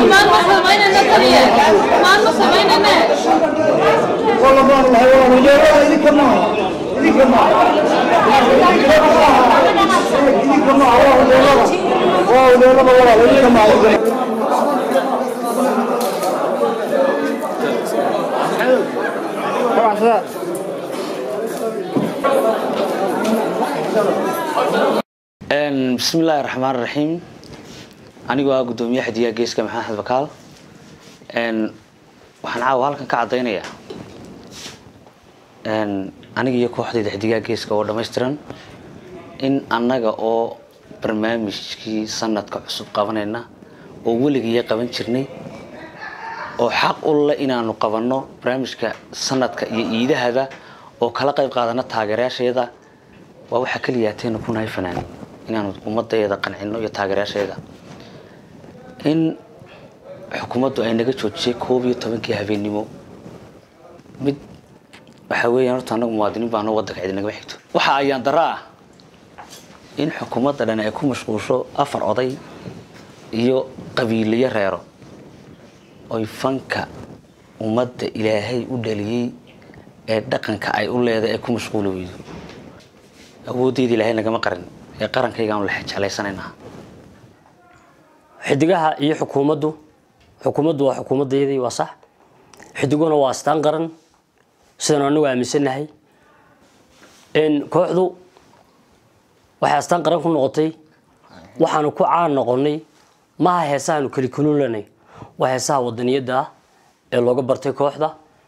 maanma samaynayna taliya maanma samaynayna والله ما الله والله ولا إذا كما إذا كما إذا كما والله ولا والله ولا والله إذا كما bismi illaahi raxmaan raxiim anigoo ah guddoomiye xadiyaa geeska maxamed bakaal waxaan caawa halkan ka caddaynayaa aniga iyo kooxdayda xidigaa geeska oo dhammaystiran in annaga oo barnaamijkii sanadka cusub qabanayna oo weligiiya qaban jirnay oo xaq u leh inaanu qabanno barnaamijka sanadka iyo iidahaba oo kala qayb qaadana taageerayaasheeda waa waxaa keliya ataynu ku nahay fanaan inaanu ummadeeda qancino iyo taageerayaasheeda in xukuumaddu ay naga joojisay koob iyo tobankii habeennimo mid waxaa weeyaan horta annagu muwaadiniin baano waddanka cidi nagama xigto waxa ayaan dara ah in xukuumadda dhan ay ku mashquulsho afar oday iyo qabiiliyo reero oy fanka ummadda ilaahay u dhaliyey ee dhaqanka ay u leedahay ay ku mashquuli weydo awooddeeda ilaahay nagama qarin ee qarankaygaanu la jeclaysanaynaa xidigaha iyo xukuumaddu xukuumaddu waa xukuumaddeedii waa sax xidiguna waa astaan qaran sidanu anagu aaminsannahay kooxdu waxay astaan qaran ku noqotay waxaanu ku caan noqonnay maha heesahaanu keli kululanay waa heesaha wadaniyadda ah ee looga bartay kooxda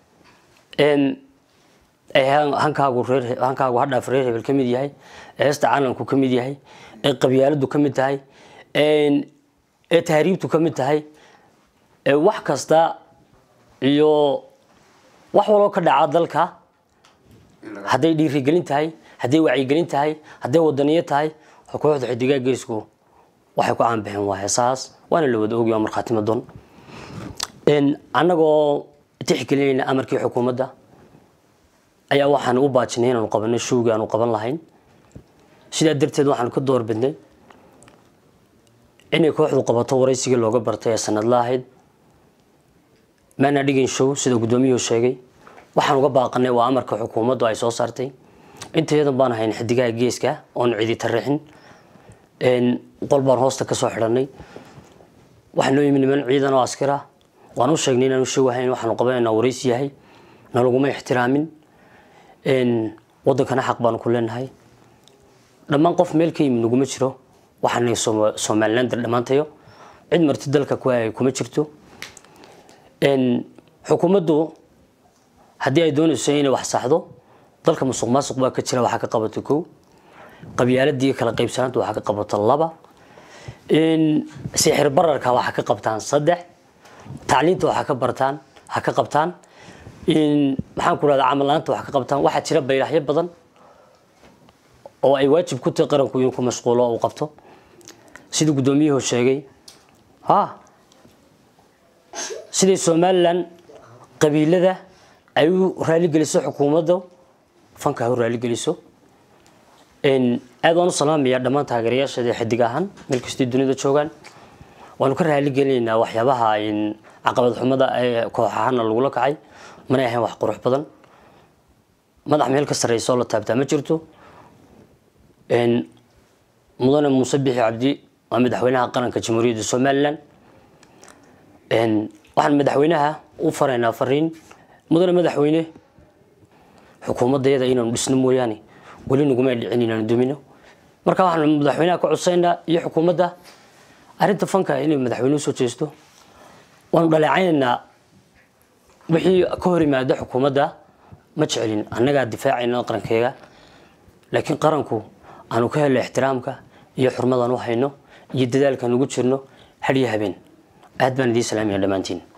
hankaagu reer hankaagu hadhaaf reer hebel ka mid yahay ee heesta calanku ka mid yahay ee qabyaaladu ka mid tahay ee tahriibtu ka mid tahay ee wax kasta iyo wax waloo ka dhaca dalka hadday dhiirigelin tahay hadday wacyigelin tahay hadday wadaniyo tahay kooxda xidigaa geesku waxay ku caanbixeen waa heesahaas waana la wada ogya markhaati madon annagoo tixgelinayna amarkii xukuumadda ayaa waxaan u baajinay inaanu qabanno showgii aanu qaban lahayn sidaa darteed waxaanu ka doorbidnay inay kooxdu qabato waraysigii looga bartay ee sanadla ahayd maana dhigin show sida guddoomiyuhu sheegay waxaan uga baaqanay waa amarka xukuumaddu ay soo saartay intayadan baan ahayn xidigaha geeska oonu cidi tarixin qol baan hoosta kasoo xidhanay waxaa noo yimi niman ciidan oo askar ah waan u sheegnay inaanu show ahayn waxaanu qabanaynaa waraysi yahay nalaguma ixtiraamin wadankana xaq baanu ku leenahay dhammaan qof meel ka yimi naguma jiro waxaana somalilander dhammaantayo cid marti dalka ku hayay kuma jirto xukuumaddu haddii ay doonayso inay wax saxdo dalka musuq maasuq baa ka jira waxaa ka qabato kow qabyaaladii kala qaybsanaanta waxaa ka qabato laba sixir bararka waxaa ka qabtaan saddex tacliinta waxaa ka bartaan ha ka qabtaan maxaan ku rahdaa camal la-aanta wax ka qabtaan waxaa jira baylaxyo badan oo ay waajib ku tahay qaranku inuu ku mashquulo uu qabto sidii guddoomiyuhu sheegay ha siday somalilan qabiilada ay u raaligeliso xukuumadda fanka ha u raaligeliso aad waan u salaamayaa dhammaan taageerayaasheeda xidig ahaan meel kastay dunida joogaan waanu ka raaligelinaynaa waxyaabaha caqabad xumada ee koox ahaana lagula kacay manay ahayn wax qurux badan madax meel ka sarreysa oo la taabtaa ma jirto mudane muuse bixi cabdi waa madaxweynaha qaranka jamhuuriyadda somalilan waxaan madaxweynaha u faraynaa fariin mudane madaxweyne xukuumadayada inaanu dhisno mooyaane weli naguma dhicin inaanu dumino marka waxaan madaxweynaha ka codsaynaa iyo xukuumadda arrinta fanka inay madaxweyne usoo jeesto waanu dhaleecaynaynaa wixii ka hor yimaada xukuumadda ma jecelin annagaa difaacayna qarankeega laakiin qaranku aanu ka helno ixtiraamka iyo xurmadaan u hayno iyo dadaalkaan ugu jirno hadhiyo habeen aad baan idiin salaamaya dhammaantiin